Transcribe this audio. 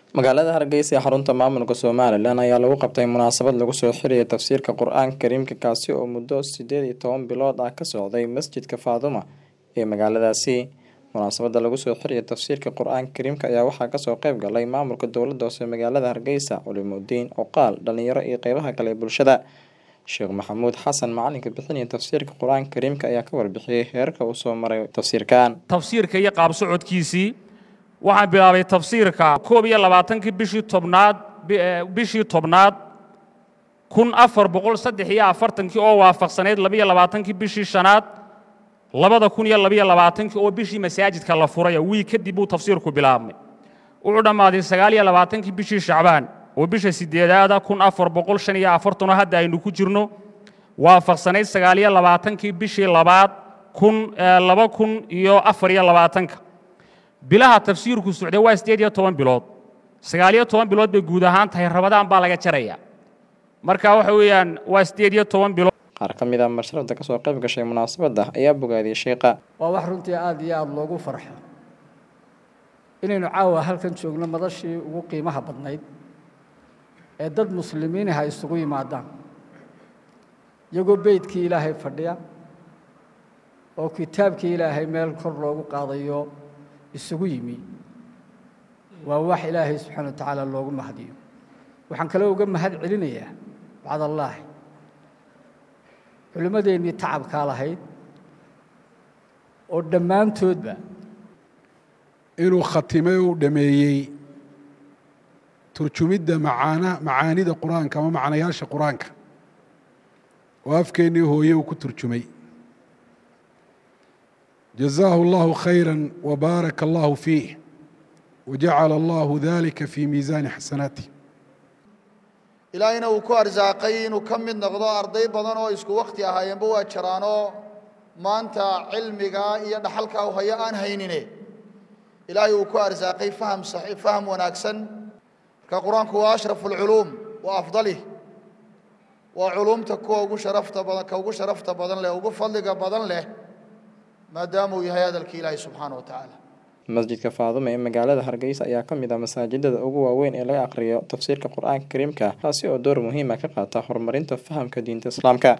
magaalada hargeysa ee xarunta maamulka somalilan ayaa lagu qabtay munaasabad lagu soo xiraya tafsiirka qur-aanka kariimka kaasi oo muddo sideed iyo toban bilood ah ka socday masjidka faaduma ee magaaladaasi munaasabada lagu soo xiraya tafsiirka qur-aanka kariimka ayaa waxaa kasoo qeyb galay maamulka dowlada hoose magaalada hargeysa culimudiin oqaal dhalinyaro iyo qeybaha kale ee bulshada sheekh maxamuud xasan macalinka bixinaya tafsiirka qur-aanka kariimka ayaa ka warbixiyey heerka uu soo maray tafsiirkan tafsiirka iyo qaab socodkiisii waxaan bilaabay tafsiirka koob iyo labaatankii bishii tobnaad bishii tobnaad kun afar boqol saddex iyo afartankii oo waafaqsanayd labiyo labaatankii bishii shanaad labada kun iyo labiyo labaatankii oo bishii masaajidka la furaya wiig kadib buu tafsiirku bilaabmay wuxuu dhammaaday sagaal iyo labaatankii bishii shacbaan oo bisha sideedaada kun afar boqol shan iyo afartanoo hadda aynu ku jirno waafaqsanayd sagaal iyo labaatankii bishii labaad kun laba kun iyo afar iyo labaatanka bilaha tafsiirku socday waa siddeed iyo toban bilood sagaal iyo toban bilood bay guud ahaan tahay rabadaan baa laga jaraya marka waxa weeyaan waa siddeed iyo toban bilood qaar ka mid a mashrafda kasoo qayb gashay munaasabadda ayaa bogaadiyey sheekha waa wax runtii aada iyo aada loogu farxo inaynu caawa halkan joogno madashii ugu qiimaha badnayd ee dad muslimiinaha isugu yimaadaan iyagoo beydkii ilaahay fadhiya oo kitaabkii ilaahay meel kor loogu qaadayo isugu yimi waa wax ilaahay subxaana wa tacaala loogu mahadiyo waxaan kaloo uga mahad celinayaa bacd allaahi culimmadeennii tacabkaa lahayd oo dhammaantoodba inuu khatimay uu dhameeyey turjumidda macaana macaanida qur-aanka ama macnayaasha qur-aanka oo afkeennii hooye uu ku turjumay jazaahu allahu khayra wabaaraka allahu fiih wajacala allahu dalika fii miisaani xasanaatih ilaahayna uu ku arsaaqay inuu ka mid noqdo arday badan oo isku wakhti ahaayeenba waa jiraanoo maanta cilmiga iyo dhaxalka u hayo aan haynine ilaahay uu ku arsaaqay faham faham wanaagsan marka qur-aanku waa ashrafu alculuum wa afdalih waa culuumta kuwa ugu sharafta badan ka ugu sharafta badan leh ugu fadliga badan leh maadaama uu yahay hadalkii ilaahay subxaana wa tacaala masjidka faaduma ee magaalada hargeysa ayaa ka mid ah masaajidada ugu waaweyn ee laga aqriyo tafsiirka qur-aanka kariimka kaasi oo door muhiima ka qaata horumarinta fahamka diinta islaamka